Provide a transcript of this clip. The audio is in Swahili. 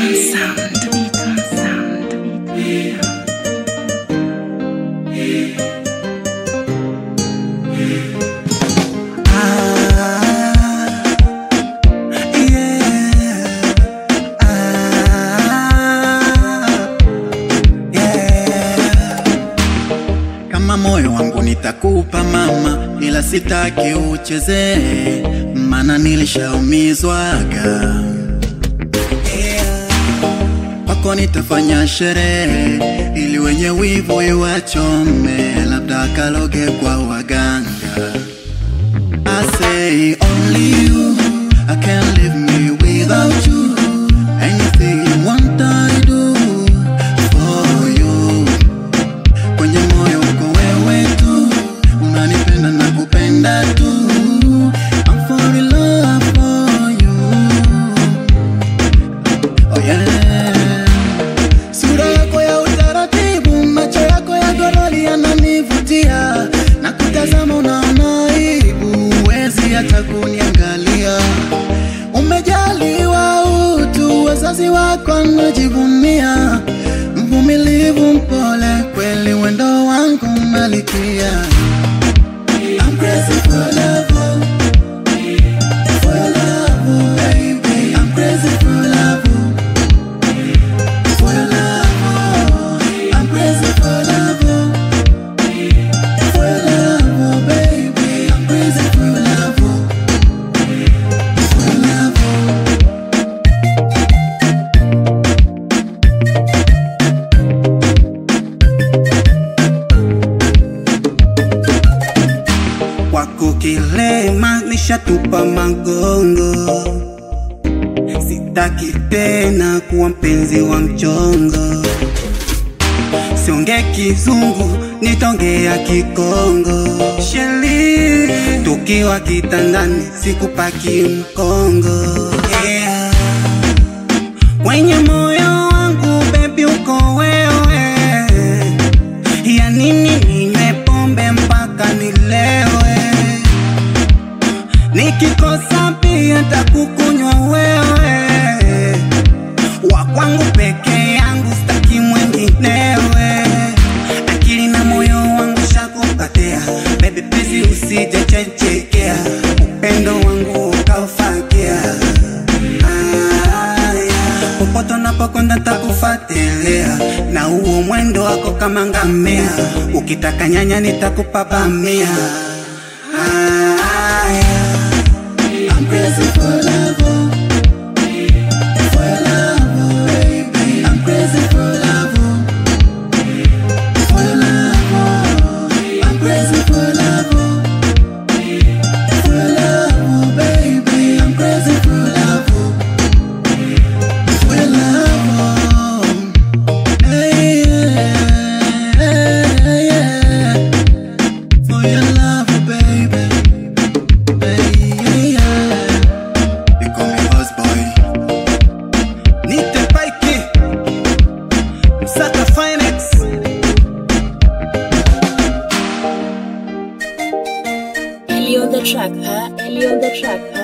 Beaton sound. Beaton sound. Beaton sound. Kama moyo wangu nitakupa mama, ila sitaki uchezee, mana nilishaumizwaga. Kwako nitafanya sherehe, ili wenye wivu iwachome, labda kaloge kwa waganga. I say only you, I can't live me without you. Anything you want I do for you. Kwenye moyo uko wewe tu, unanipenda na kupenda tu. I'm fall in love for you. Oh yeah. Sura yako ya utaratibu, macho yako ya goroli yananivutia, na kutazama unaona aibu, huwezi hata kuniangalia. Umejaliwa utu, wazazi wako wanajivunia, mvumilivu, mpole, kweli wendo wangu malikia. I'm crazy for love, for love, baby. I'm crazy for love. For your love, I'm crazy for love. For your love, baby, I'm crazy for your love. For your love. Kwako kilema nishatupa magongo, sitaki tena kuwa mpenzi wa mchongo. Siongee kizungu, nitongea Kikongo. Sheli, tukiwa kitandani, sikupaki mkongo. Yeah. Kwenye moyo wangu baby, uko wewe ya nini ninywe pombe mpaka nilewe? Nikikosa pia takukunywa wewe, wa kwangu peke yangu, staki mwenginewe. Akili na moyo wangu shakupatia, baby please usije chechekea, upendo wangu ukaufagia. Ah, yeah. Popote unapokwenda takufuatilia, na huo mwendo wako kama ngamia, ukitaka nyanya nitakupa bamia. Ah, yeah. I'm crazy for love. For your love, baby. I'm crazy for love. For your love. I'm crazy for love. For your love, baby. I'm crazy for love. For your love. Hey, yeah, yeah. For your love, baby. Hey, yeah. You call me boss boy. Nite Paiki, Msaka Finex. Ellie on the track, huh? Ellie on the track,